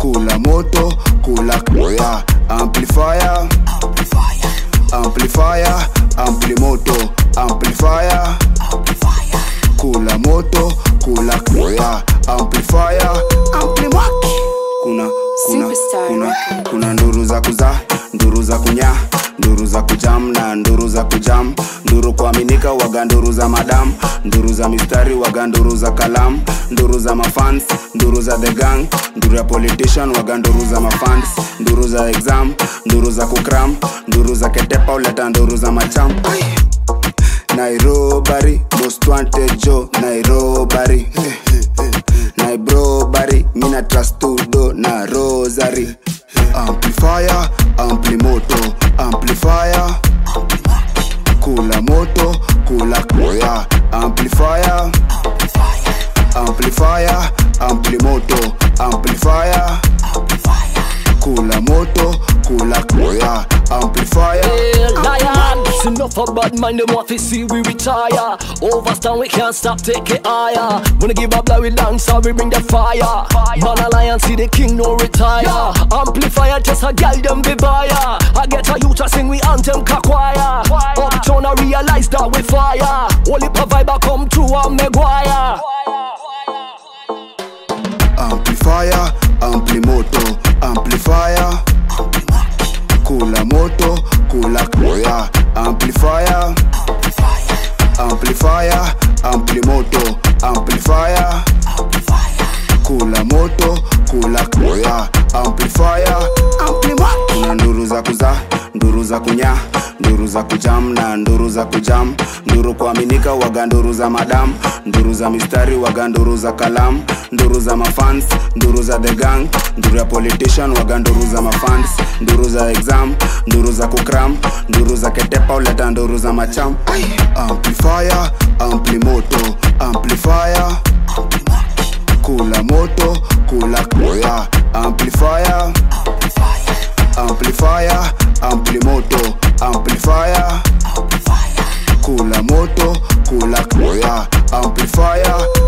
kula moto kula yeah. amplifier amplifier ampli moto amplifier kula moto kula yeah. amplifier ampli mwaki kuna kuna Superstar kuna Records. kuna nduru za kuzaa nduru za kunya nduru za kujam na nduru za kujam nduru kuaminika waga nduru za madam nduru za mistari waga nduru za kalam nduru za mafans nduru za the gang nduru ya politician waga nduru za mafans nduru za exam nduru za kukram nduru za ketepa uleta nduru za macham Ai. nairobari most wanted jo nairobari nairobari mina trastudo na rosary amplifier ampli moto amplifier kula moto kula yeah. amplifier amplifier ampli moto amplifier kula moto kula yeah. amplifier Hey, lion, it's enough of bad mind, them want to see we retire. Overstand, we can't stop, take it higher. Wanna give up, like we dance, so we bring the fire. Man, a lion, see the king, no retire. Amplifier, just a girl, them be buyer. I get a youth to sing, we anthem, kakwaya. Uptown, I realize that we fire. Only vibe, I come through, I'm Maguire. amplifier ampli moto amplifier kula moto kula yeah. amplifier amplifier ampli moto amplifier kula moto kula yeah. amplifier ampli moto kuna nduru za kuzaa nduru za kunya nduru za kujam na nduru za kujam nduru kuaminika waga nduru za madam nduru za mistari waga nduru za kalam nduru za mafans nduru za the gang nduru ya politician waga nduru za mafans nduru za exam nduru za kukram nduru za ketepa uleta nduru za macham Ai. amplifier ampli moto amplifier kula moto kula yeah. amplifier amplifier ampli moto amplifier kula moto kula yeah. amplifier